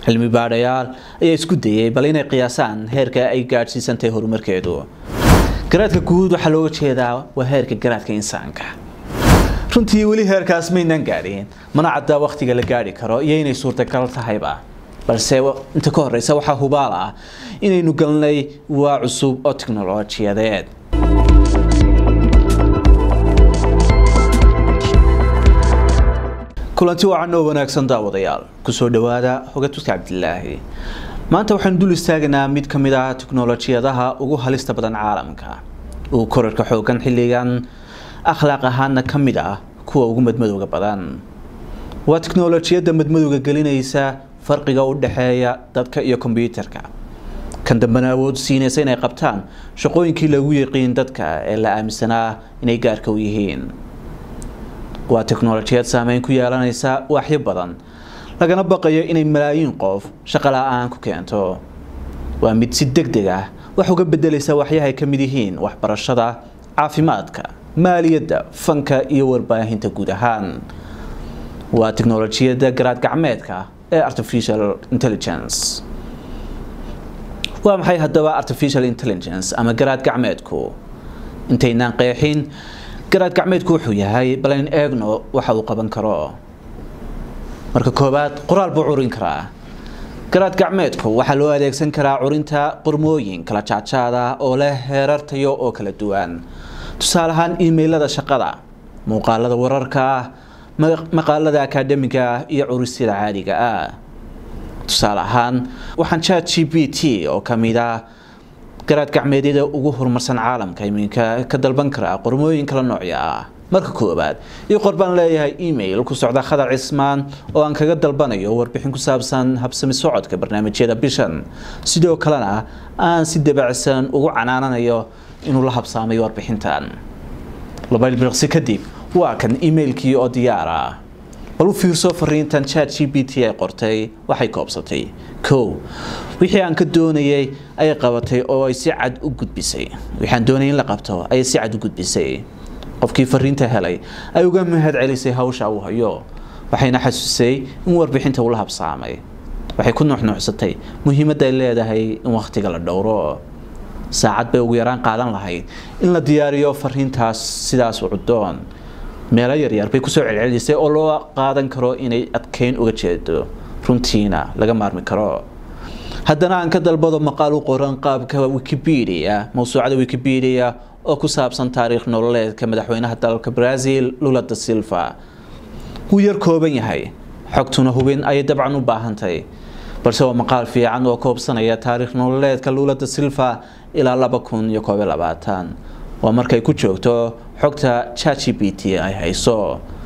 cilmi baadhayaal ayaa isku dayay bal inay qiyaasaan heerka ay gaadhsiisantahay horumarkeedu garaadka guud waxaa looga jeedaa waa heerka garaadka insaanka runtii weli heerkaas maynaan gaadhin mana caddaa wakhtiga la gaadhi karo iyo inay suurtagal tahayba balse inta ka horeysa waxaa hubaal ah inaynu galnay waa cusub oo tiknolojiyadeed kulanti wacan oo wanaagsan daawadayaal kusoo dhawaada hogatuska cabdilaahi maanta waxaanu dul istaagaynaa mid ka mid ah tiknolojiyadaha ugu halista badan caalamka uu korarka xoogan xilligan akhlaaq ahaana ka mid ah kuwa ugu madmadowga badan waa tiknolojiyadda madmadowga gelinaysa farqiga u dhexeeya dadka iyo kombyuutarka kan dambena awood siinaysa inay qabtaan shaqooyinkii lagu yiqiin dadka ee la aaminsanaa inay gaarka u yihiin waa tiknolojiyad saameyn ku yeelanaysa waaxyo badan lagana baqayo inay malaayiin qof shaqo la-aan ku keento waa mid si deg deg ah wax uga bedelaysa waxyahay ka mid yihiin waxbarashada caafimaadka maaliyadda fanka iyo warbaahinta guud ahaan waa tiknolojiyadda garaad gacmeedka ee artificial intelligence waa maxay haddaba artificial intelligence ama garaad gacmeedku intaynaan qeexin garaad gacmeedku wuxuu yahay bal in eegno waxa uu qaban karo marka koowaad qoraal buu curin karaa garaad gacmeedku waxaa loo adeegsan karaa curinta qormooyin kala jaadjaada oo leh heerar tayo oo kala duwan tusaale ahaan imailada shaqada muuqaalada wararka ah maqaalada akademiga ah iyo curisyada caadiga ah tusaale ahaan waxaan chat g b t oo kamid ah garaad gacmeedyada ugu horumarsan caalamka iminka ka dalban karaa qormooyin kala noocya ah marka koowaad io qor baan leeyahay email ku socda khadar cismaan oo aan kaga dalbanayo warbixin ku saabsan habsami socodka barnaamijyada bishan sidoo kalena aan si dabacsan ugu canaananayo inuu la habsaamay warbixintan laba ilbiriqsi kadib waa kan emailkii oo diyaar ah bal u fiirso fariintan chat g b t ay qortay waxay koobsatay kow wixii aan ka doonayay ayay qabatay oo ay si cad u gudbisay wixaan doonayay in la qabto ayay si cad u gudbisay qofkii fariinta helay ay uga mahad celisay hawsha uu hayo waxayna xasuusay in warbixinta uu la habsaamay waxay ku nuuxnuuxsatay muhiimadda ay leedahay in wakhtiga la dhowro saacad bay ugu yaraan qaadan lahayd in la diyaariyo fariintaas sidaas u cudoon meelo yaryar bay kusoo celcelisay oo loo qaadan karo inay adkeyn uga jeedo runtiina laga maarmi karo haddana aan ka dalbado maqaal u qoran qaabka wikipedia mawsuucada wikipedia oo ku saabsan taariikh nololeedka madaxweynaha dalka brazil lula da silva wuu yar kooban yahay xogtuna hubin ayay dabcan u baahantay balse waa maqaal fiican oo koobsanaya taariikh nololeedka lula da silva ilaa laba kun iyo koob iyo labaatan waa markay ku joogto xogta chat g b t ay hayso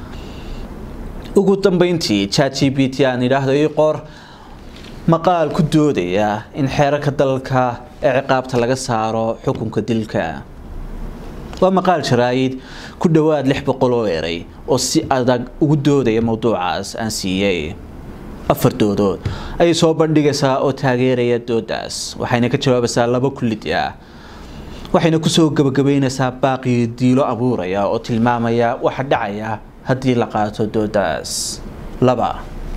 ugu dambeyntii chat g b t aan idhaahdo ii qor maqaal ku doodaya in xeerarka dalka ee ciqaabta laga saaro xukunka dilka waa maqaal jaraayid ku dhowaad lix boqol oo eray oo si adag ugu doodaya mowduucaas aan siiyey afar doodood ayay soo bandhigaysaa oo taageeraya doodaas waxayna ka jawaabaysaa laba kullid ah waxayna kusoo gabagabeynaysaa baaqii diilo abuuraya oo tilmaamaya waxa dhacaya haddii la qaato doodaas laba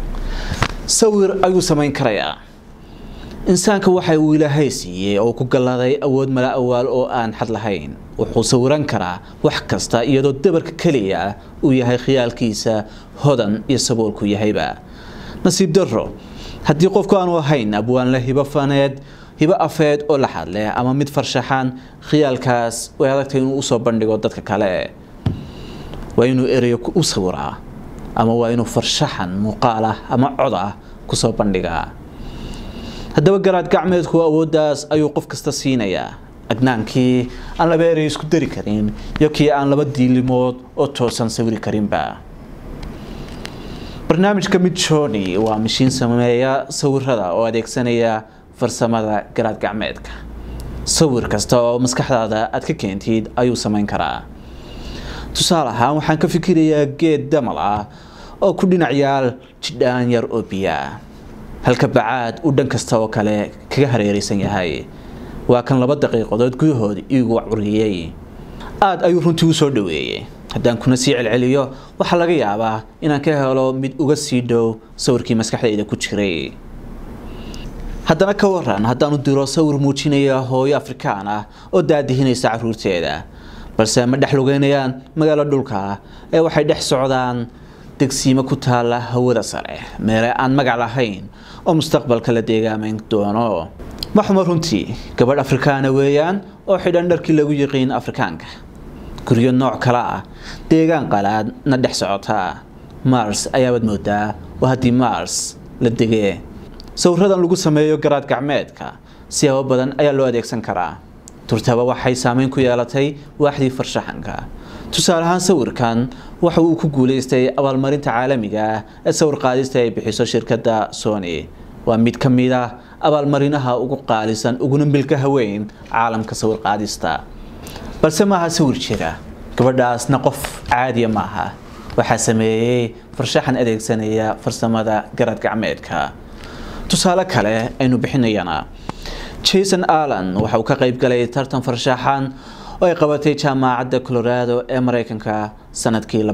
sawir ayuu samayn karayaa insaanka waxa uu ilaahay siiyey oo ku galladay awood mala awaal oo aan xad lahayn wuxuu sawiran karaa wax kasta iyadoo dabarka keliya uu yahay khiyaalkiisa hodan iyo saboolku yahayba nasiib darro haddii qofku aanu ahayn abwaanle hibo faneed hibo afeed oo la hadleh ama mid farshaxan khiyaalkaas way adagtay inuu usoo bandhigo dadka kale waa inuu ereyo u sawiraa ama waa inuu farshaxan muuqaal ah ama cod ah kusoo bandhigaa haddaba garaad gacmeedku awooddaas ayuu qof kasta siinayaa agnaankii aan laba erey isku dari karin iyo kii aan laba diilimood oo toosan sawiri karinba barnaamijka mid joni waa mashiin sameeya sawirada oo adeegsanaya farsamada garaad gacmeedka sawir kasta oo maskaxdaada aad ka keentid ayuu samayn karaa tusaale ahaan waxaan ka fikirayaa geed damal ah oo ku dhinac yaal jidhaan yar oo biyaa halka bacaad uu dhan kasta oo kale kaga hareeraysan yahay waa kan laba daqiiqadood gudahood iigu curiyey aada ayuu runtii u soo dhaweeyey haddaan kuna sii celceliyo waxaa laga yaabaa inaan ka helo mid uga sii dhow sawirkii maskaxdayda ku jiray haddana ka waran haddaanu diro sawir muujinaya hooyo afrikaan ah oo daadihinaysa caruurteeda balse ma dhex lugeynayaan magaalo dhulka ee waxay dhex socdaan degsiimo ku taala hawada sare meele aan magac lahayn oo mustaqbalka la deegaamayn doono ma xumo runtii gabadh afrikaana weeyaan oo xidhan dharkii lagu yiqiin afrikaanka guryo nooc kale ah deegaan qalaad na dhex socota mars ayaabaad moodaa waa haddii mars la degee sawiradan lagu sameeyo garaad gacmeedka siyaabo badan ayaa loo adeegsan karaa turtaba waxay saameyn ku yeelatay waaxdii farshaxanka tusaale ahaan sawirkan waxa uu ku guuleystay abaalmarinta caalamiga ah ee sawir qaadista ay bixiso shirkadda sony waa mid ka mid ah abaalmarinaha ugu qaalisan uguna milkaha weyn caalamka sawir qaadista balse maaha sawir jira gabadhaasna qof caadiya maaha waxaa sameeyey farshaxan adeegsanaya farsamada garaad gacmeedka tusaale kale aynu bixinayana jason allan waxa uu ka qayb galay tartan farshaxan oo ay qabatay jaamacadda colorado ee mareykanka sanadkii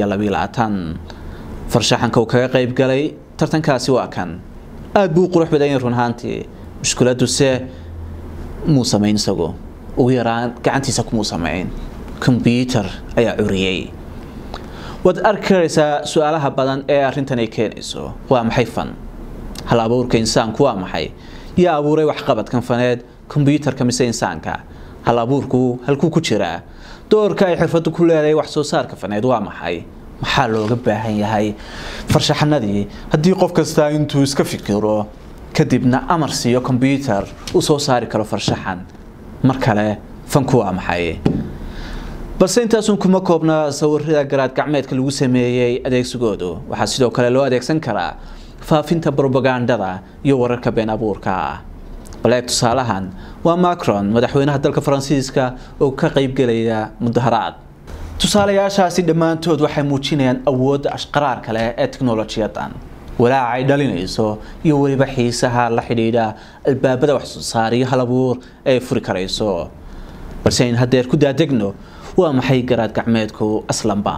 farshaxanka uu kaga qayb galay tartankaasi waa kan aada buu u qurux badan yahay run ahaantii mushkiladuse muu samayn isagu ugu yaraan gacantiisa kumuu samayn kombyuutar ayaa curiyey waad arki karaysaa su-aalaha badan ee arrintan ay keenayso waa maxay fan hal abuurka insaanku waa maxay yaa abuuray waxqabadkan faneed kombyuutarka mise insaanka hal abuurku halkuu ku jiraa doorka ay xirfadu ku leedahay wax soo saarka faneed waa maxay maxaa looga baahan yahay farshaxanadii haddii qof kastaa intuu iska fikiro kadibna amar siiyo kombyuutar uu soo saari karo farshaxan mar kale fanku waa maxay balse intaasun kuma koobna sawirada garaad gacmeedka lagu sameeyey adeegsigoodu waxaa sidoo kale loo adeegsan karaa faafinta brobagandada iyo wararka been abuurka ah baleeg tusaalahan waa macron madaxweynaha dalka faransiiska oo ka qaybgelaya mudaharaad tusaalayaashaasi dhammaantood waxay muujinayaan awoodda ashqaraar kale ee teknolojiyadan walaaca ay dhalinayso iyo weliba xiisaha la xidhiidha albaabada waxsoo saar iyo halabuur ee ay furi karayso balse ayn haddeer ku daadegno waa maxay garaad gacmeedku aslanba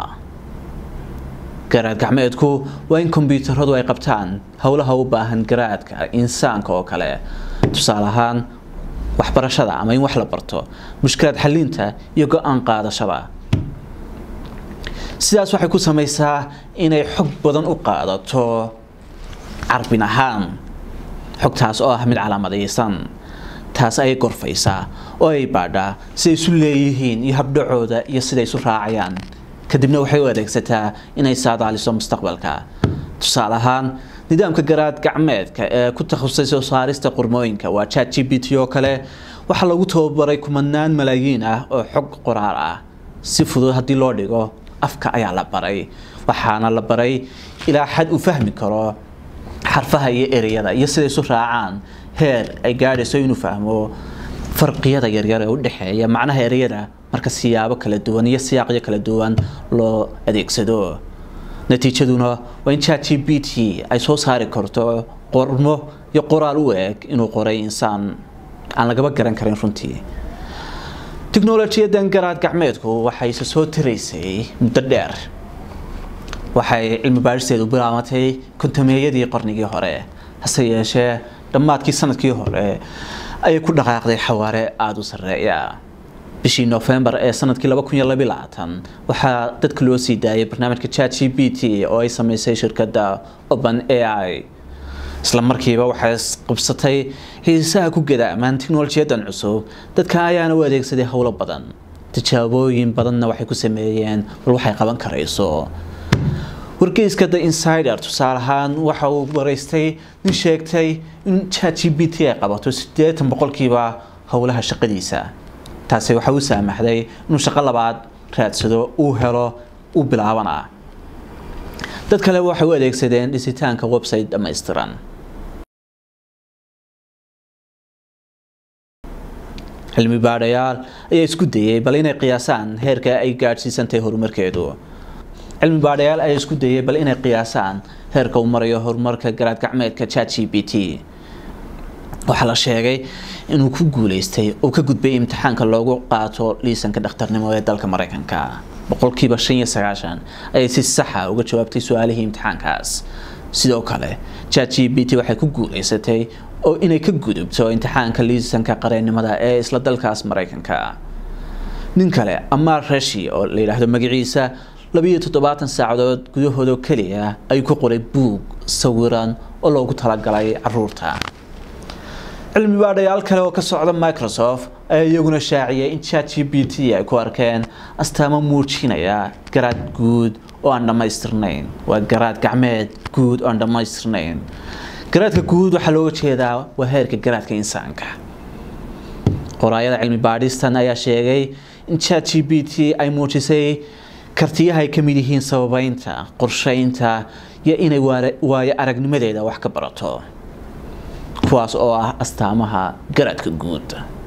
garaad gacmeedku waa in kombyuutaradu ay qabtaan howlaha u baahan garaadka insaanka oo kale tusaale ahaan waxbarashada ama in wax la barto mushkilaad xalinta iyo go-aan qaadashada sidaas waxay ku samaysaa inay xog badan u qaadato carbin ahaan xogtaas oo ah mid calaamadaysan taas ayay gorfaysaa oo ay baadhaa siday isu leeyihiin iyo habdhacooda iyo siday isu raacayaan kadibna waxay u adeegsataa inay saadaaliso mustaqbalka tusaale ahaan nidaamka garaad gacmeedka ee ku takhasusay soo saarista qormooyinka waa chat g b t oo kale waxaa lagu tababaray kumanaan malaayiin ah oo xog qoraal ah si fudud haddii loo dhigo afka ayaa la baray waxaana la baray ilaa xad uu fahmi karo xarfaha iyo ereyada iyo siday isu raacaan heer ay gaadhayso inuu fahmo farqiyada yaryar ee u dhexeeya macnaha ereyada marka siyaabo kala duwan iyo siyaaqyo kala duwan loo adeegsado natiijaduna waa in chat g b t ay soo saari karto qormo iyo qoraal u eg inuu qoray insaan aan lagaba garan karin runtii tiknolojiyadan garaad gacmeedku waxay isa soo tiraysay muddo dheer waxay cilmi baadhisteedu bilaabatay kontameeyadii qarnigii hore hase yeeshee dhammaadkii sanadkii hore ayay ku dhaqaaqday xawaare aada u sarreeya bishii nofembar ee sanadkii waxaa dadka loo sii daayay barnaamijka chat g b t oo ay sameysay shirkadda open a i isla markiiba waxay qabsatay xiisaha ku gadaamaan tiknolojiyadan cusub dadka ayaana u adeegsaday howlo badan tijaabooyin badanna waxay ku sameeyeen bal waxay qaban karayso wargeyska the insider tusaale ahaan waxa uu waraystay nin sheegtay in chat g b t ay qabato siddeetan boqolkiiba howlaha shaqadiisa taasi waxa u saamaxday inuu shaqo labaad raadsado uu helo uu bilaabana dad kale waxay u adeegsadeen dhisitaanka website dhammaystiran cilmi baadhayaal ayaa isku dayay bal inay qiyaasaan heerka ay gaadhsiisantahay horumarkeedu cilmi baadhayaal ayaa isku dayay bal inay qiyaasaan heerka uu marayo horumarka garaad gacmeedka chat g b t waxaa la sheegay inuu ku guuleystay oo ka gudbay imtixaanka loogu qaato liisanka dhakhtarnimo ee dalka mareykanka boqolkiiba shan iyo sagaashan ayay si saxa uga jawaabtay su-aalihii imtixaankaas sidoo kale chat g b t waxay ku guuleysatay oo inay ka gudubto imtixaanka liisanka qareennimada ee isla dalkaas maraykanka nin kale amaar rashi oo la yidhaahdo magaciisa labiiyo toddobaatan saacadood gudahoodoo keliya ayuu ku qoray buug sawiran oo loogu talagalay caruurta cilmi baadhayaal kale oo ka socda microsoft ayaa iyaguna shaaciyay in chat g b t ay ku arkeen astaamo muujinaya garaad guud oo aan dhammaystirnayn waa garaad gacmeed guud oo aan dhammaystirnayn garaadka guud waxaa looga jeedaa waa heerka garaadka insaanka qoraayada cilmi baadhistan ayaa sheegay in chat g b t ay muujisay kartiyaha ay ka mid yihiin sababeynta qorsheynta iyo inay waayo aragnimadeeda wax ka barato kuwaas oo ah astaamaha garaadka guud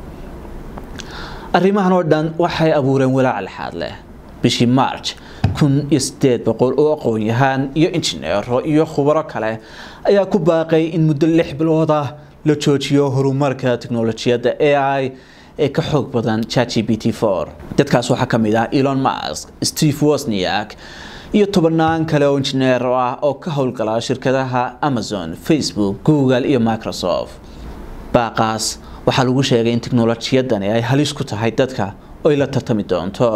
arrimahan oo dhan waxay abuureen walaac lexaad leh bishii march kun iyo sideed boqol oo aqoon-yahaan iyo injineero iyo khubaro kale ayaa ku baaqay in muddo lix bilood ah la joojiyo horumarka teknolojiyadda a i ee ka xoog badan chat g b t for dadkaas waxaa ka mid ah elon musk steve wosniak iyo tobanaan kale oo injineero ah oo ka howlgala shirkadaha amazon facebook google iyo microsoft baaqaas waxaa lagu sheegay in teknolojiyadani ay halis ku tahay dadka oo ay la tartami doonto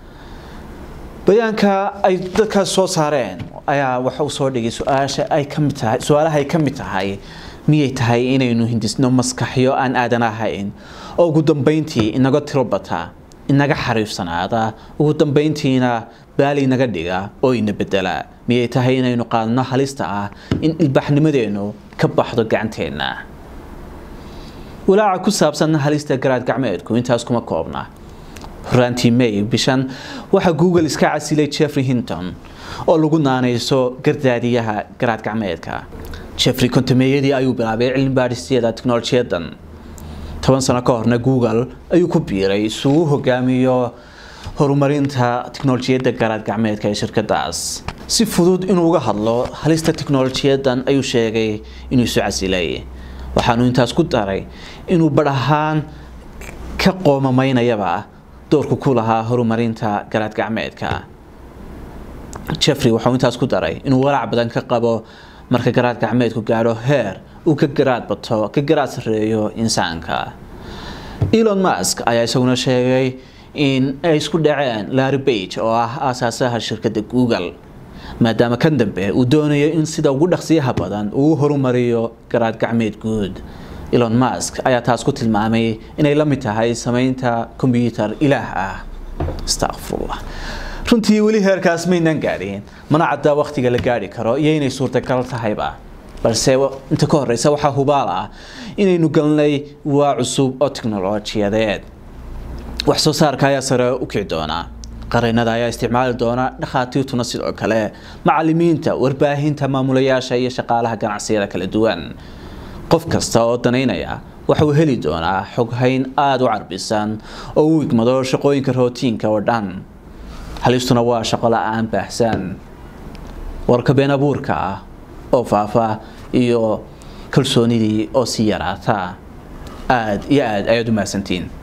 bayaanka ay dadkaas soo saareen ayaa waxa uu soo dhigay su-aasha ay ka mid tahay su-aalaha ay ka mid tahay miyay tahay inaynu hindisno maskaxyo aan aadan ahayn oo ugu dambeyntii inaga tiro bata inaga xariifsanaada ugu dambeyntiina baali inaga dhiga oo ina bedela miyay tahay inaynu qaadno halista ah in ilbaxnimadeennu ka baxdo gacanteenna walaaca ku saabsan halista garaad gacmeedku intaas kuma koobna horaantii may bishan waxaa google iska casilay jeffrey hinton oo lagu naanayso gardaadiyaha garaad gacmeedka jeffrey kontameeyadii ayuu bilaabay cilmi baadhisyada teknolojiyadan toban sano ka horna google ayuu ku biiray isugu hogaamiyo horumarinta teknolojiyadda garaad gacmeedka ee shirkadaas si fudud inuu uga hadlo halista teknolojiyadan ayuu sheegay inuu isu casilay waxaanu intaas ku daray inuu badh ahaan ka qoomamaynayaba doorku ku lahaa horumarinta garaad gacmeedka jeffrey wuxuu intaas ku daray inuu walaac badan ka qabo marka garaad gacmeedku gaadho heer uu ka garaad bato ka garaad sareeyo insaanka elon musk ayaa isaguna sheegay in ay isku dhaceen larry bage oo ah aasaasaha shirkadda google maadaama kan dambe uu doonayo in sida ugu dhaqsiyaha badan uu horumariyo garaad gacmeed guud elon musk ayaa taas ku tilmaamay inay la mid tahay sameynta kombyuutar ilaah ah astaqfirullah runtii weli heerkaas maynan gaadhin mana caddaa wakhtiga la gaadhi karo iyo inay suurtagal tahayba balse inta ka horeysa waxaa hubaal ah inaynu galnay waa cusub oo teknolojiyadeed wax soo saarka ayaa sare u kici doonaa qareenada ayaa isticmaali doona dhakhaatiirtuna sidoo kale macalimiinta warbaahinta maamulayaasha iyo shaqaalaha ganacsiyada kala duwan qof kasta oo danaynaya waxa uu heli doonaa xoghayn aada u carbisan oo u igmado shaqooyinka rootiinka oo dhan halistuna waa shaqo la-aan baahsan warka been abuurka ah oo faafa iyo kalsoonidii oo sii yaraata aada iyo aada ayaad u mahadsantiin